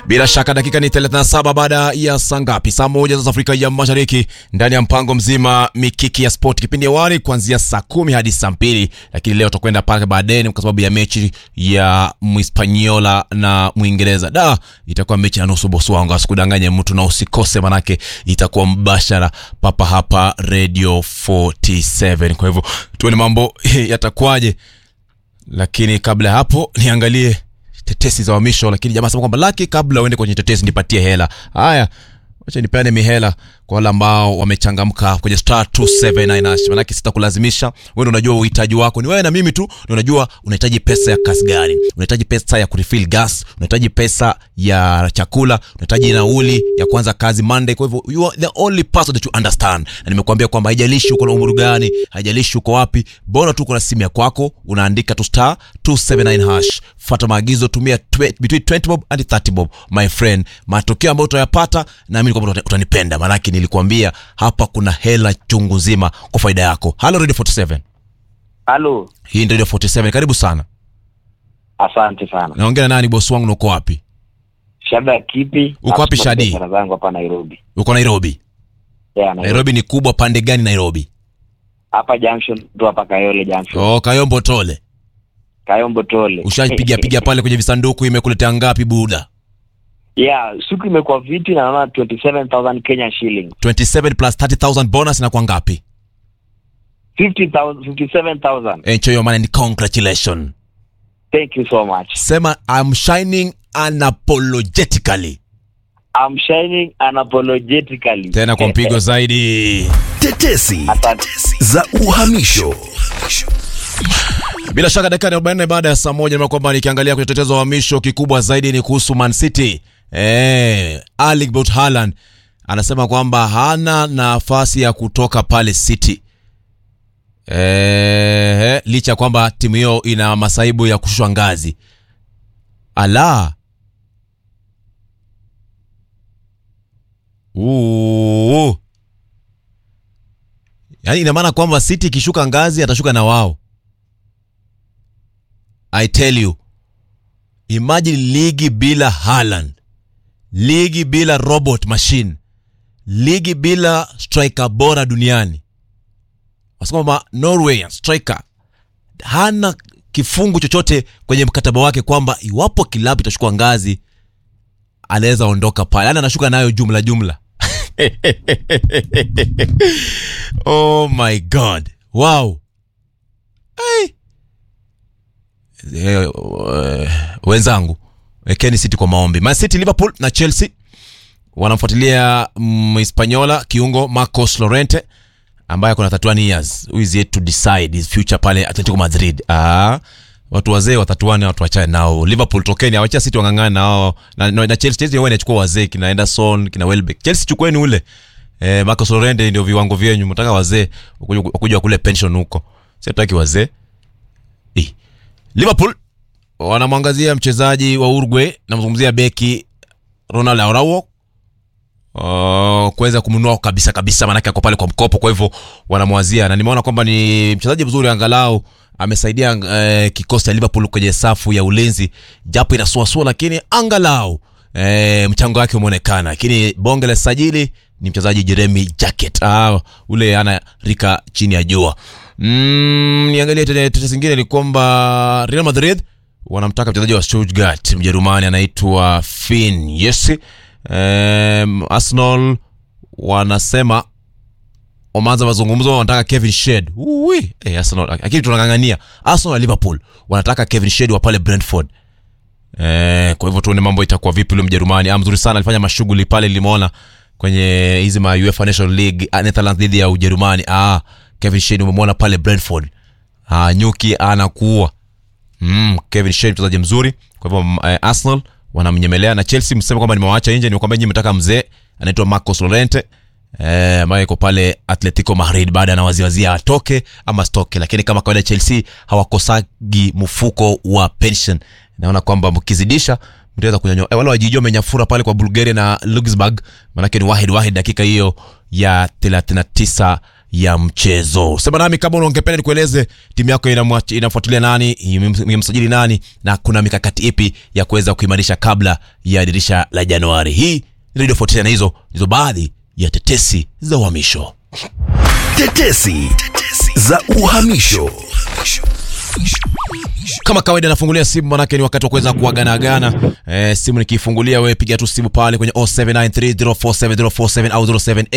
Bila shaka dakika ni 37 baada ya saa ngapi? Saa moja za Afrika ya Mashariki, ndani ya mpango mzima mikiki ya sport, kipindi awali kuanzia saa kumi hadi saa mbili, lakini leo tutakwenda pale baadaye kwa sababu ya mechi ya Mhispaniola na Mwingereza. Da, itakuwa mechi ya nusu bosi wangu, asikudanganye mtu na usikose, manake itakuwa mbashara papa hapa Radio 47. Kwa hivyo tuone mambo yatakwaje, lakini kabla ya hapo niangalie tetesi za uhamisho, lakini jamaa sema kwamba laki, kabla uende kwenye tetesi nipatie hela. Haya, wacha nipeane mihela kwa wale ambao wamechangamka kwenye star 279 hash, manake sitakulazimisha wewe. Ndio unajua uhitaji wako ni wewe na mimi tu, ndio unajua unahitaji pesa ya kasi gani, unahitaji pesa ya kurefill gas, unahitaji pesa ya chakula, unahitaji nauli ya kuanza kazi Monday. Kwa hivyo you are the only person that you understand, na nimekuambia kwamba haijalishi uko na umri gani, haijalishi uko wapi, bora tu uko na simu ya kwako, unaandika tu star 279 hash, fuata maagizo, tumia twe, between 20 bob and 30 bob, my friend. Matokeo ambayo utayapata, naamini kwamba uta- utanipenda, maanake nilikuambia hapa kuna hela chungu nzima kwa faida yako. Hello Radio 47, Halo, hii ndio Radio 47, karibu sana. asante sana. Naongea na nani bosi wangu, na uko wapi? Shada kipi? Uko wapi, Shadi? Biashara zangu hapa Nairobi. Uko Nairobi? Yeah, Nairobi. Nairobi ni kubwa, pande gani Nairobi? Hapa junction tu hapa Kayole junction. Oh, Kayombo Tole. Kayombo Tole. Ushapiga piga pale kwenye visanduku, imekuletea ngapi buda? Yeah, siku imekuwa viti na naona 27000 Kenya shilling. 27 plus 30000 bonus inakuwa ngapi? 50000 57000. Enjoy your money and congratulations. Thank you so much. Sema I'm shining unapologetically. I'm shining unapologetically. Tena kwa mpigo zaidi. Tetesi Asante. za uhamisho. Bila shaka dakika 44 baada ya saa moja ni kwamba nikiangalia kwenye tetezo wa uhamisho kikubwa zaidi ni kuhusu Man City. Eh, Erling Braut Haaland anasema kwamba hana nafasi ya kutoka pale City. Eh, licha ya kwamba timu hiyo ina masaibu ya kushushwa ngazi. Ala. Uu. Yaani ina maana kwamba City ikishuka ngazi atashuka na wao. I tell you, imagine ligi bila Haaland, ligi bila robot machine, ligi bila striker bora duniani. Wasema kwamba Norway striker hana kifungu chochote kwenye mkataba wake kwamba iwapo kilabu itachukua ngazi anaweza ondoka pale, yani anashuka nayo jumla jumla. oh my god, wow. Hey. Eh, eh, wenzangu wekeni City kwa maombi. Man City, Liverpool na Chelsea wanamfuatilia Mhispaniola kiungo Marcos Llorente ambaye kuna 31 years who is yet to decide his future pale Atletico Madrid. Ah, watu wazee watatuane, watu wachane nao. Liverpool tokeni, awacha City wang'ang'ane nao na, na, na Chelsea. Chelsea wao inachukua wazee kina Henderson kina Welbeck. Chelsea chukueni ule eh, Marcos Llorente ndio viwango vyenyu, mtaka wazee wakuja wakuja kule pension huko, sio tutaki wazee eh. Liverpool wanamwangazia mchezaji wa Uruguay, namzungumzia beki Ronald Araujo uh, kuweza kumnunua kabisa kabisa, maanake ako pale kwa mkopo, kwa hivyo wanamwazia, na nimeona kwamba ni mchezaji mzuri, angalau amesaidia uh, kikosi cha Liverpool kwenye safu ya ulinzi, japo inasuasua, lakini angalau uh, mchango wake umeonekana. Lakini bonge la sajili ni mchezaji Jeremy Jacket, ah, ule ana rika chini ya jua. Mm, niangalie tete tete zingine ni kwamba Real Madrid wanamtaka mchezaji wa Stuttgart Mjerumani anaitwa Finn yes. Um, Arsenal wanasema wameanza mazungumzo, wanataka Kevin Shed. Uwi, eh, Arsenal lakini tunang'ang'ania. Arsenal na Liverpool wanataka Kevin Shed wa pale Brentford. Eh, kwa hivyo tuone mambo itakuwa vipi. Yule Mjerumani ah, mzuri sana, alifanya mashughuli pale, limeona kwenye hizi ma UEFA National League ah, Netherlands dhidi ya Ujerumani. Ah, Kevin Shed umemwona pale Brentford. Ah, nyuki anakuwa Mm, Kevin Shed mchezaji mzuri. Kwa hivyo mm, eh, Arsenal wanamnyemelea na Chelsea mseme kwamba nimewaacha nje, nimekwambia nyinyi mtaka mzee anaitwa Marcos Llorente eh, ambaye yuko pale Atletico Madrid baada ya waziwazia atoke ama stoke, lakini kama kawaida Chelsea hawakosagi mfuko wa pension. Naona kwamba mkizidisha mtaweza kunyanyua eh, wale wajijua wamenyafura pale kwa Bulgaria na Luxembourg, manake ni wahid wahid dakika hiyo ya 39 ya mchezo sema nami kama ungependa nikueleze timu yako inamwa- inafuatilia nani imem- imemsajili nani na kuna mikakati ipi ya kuweza kuimarisha kabla ya dirisha la januari hii ni radio 49 na hizo ndizo baadhi ya tetesi za uhamisho Tetesi za uhamisho. kama kawaida nafungulia simu manake ni wakati wa kuweza kuaganagana e, simu nikiifungulia wewe piga tu simu pale kwenye 0793047047 au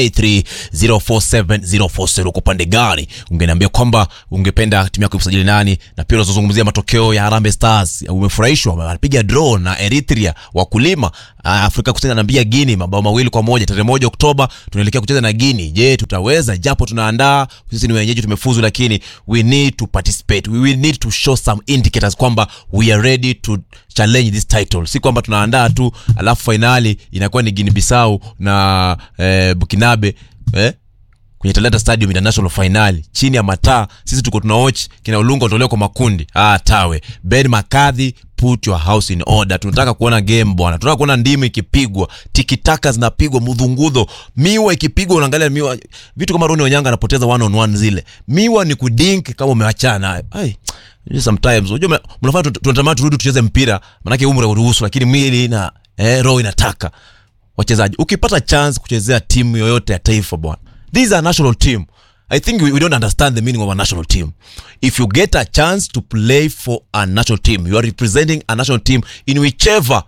0783047047 uko pande gani ungeniambia kwamba ungependa timu yako kusajili nani na pia unazozungumzia matokeo ya Harambee Stars umefurahishwa wanapiga draw na Eritrea wakulima Ah, Afrika Kusini anaambia Guinea mabao mawili kwa moja tarehe moja Oktoba tunaelekea kucheza na Guinea je tutaweza japo tunaandaa sisi ni wenyeji tumefuzu lakini we need to participate we will need to show some indicators kwamba we are ready to challenge this title si kwamba tunaandaa tu alafu fainali inakuwa ni Guinea Bissau na eh, Bukinabe eh? kwenye Talanta Stadium International Final chini ya mataa, sisi tuko tunaoch kina Ulunga utolewa kwa makundi. Ah, tawe Ben Makadhi, put your house in order. Tunataka kuona game bwana, tunataka kuona ndimu ikipigwa, tikitaka zinapigwa, mudhungudho, miwa ikipigwa, unaangalia miwa, vitu kama Roni Onyanga anapoteza one on one zile. Miwa ni kudink kama umewachana nayo. Ai, sometimes unajua mna- mnafanya tu- tunatamani turudi tucheze mpira, manake umri hauruhusu, lakini mwili na eh, roho inataka wachezaji ukipata chance kuchezea timu yoyote ya taifa bwana this is a national team i think we, we don't understand the meaning of a national team if you get a chance to play for a national team you are representing a national team in whichever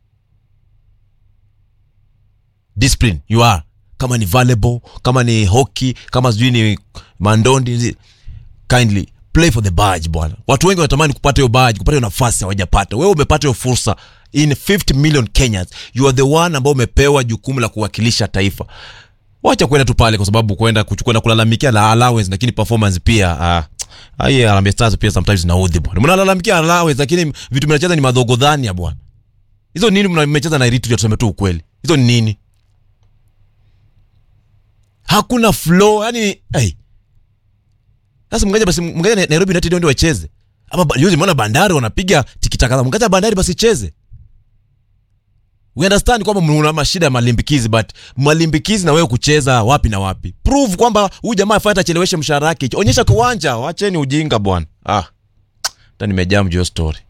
discipline you are kama ni volleyball kama ni hockey kama sijui ni mandondi zi- kindly play for the badge bwana watu wengi wanatamani kupata hiyo badge kupata hiyo nafasi hawajapata wewe umepata hiyo fursa in 50 million kenyans you are the one ambao umepewa jukumu la kuwakilisha taifa wacha kwenda tu pale kwa sababu kwenda kuchukua na kulalamikia la allowance lakini performance pia ah Haya Harambee Stars pia sometimes zinaudhi bwana. Mnalalamikia allowance lakini vitu mnacheza ni madogo dhani ya bwana. Hizo nini mna- mmecheza na Eritrea tuseme tu ukweli. Hizo ni nini? Hakuna flow, yani hey. Sasa mngaja basi mngaja Na- Nairobi United ndio wacheze. Ama ba- juzi mbona Bandari wanapiga tikitaka. Mngaja Bandari basi cheze. We understand kwamba mna mashida ya malimbikizi but malimbikizi na wewe kucheza wapi na wapi. Prove kwamba huyu jamaa afanye acheleweshe mshahara wake. Onyesha kwa uwanja, wacheni ujinga bwana. Ah. Hata nimejaa mjio story.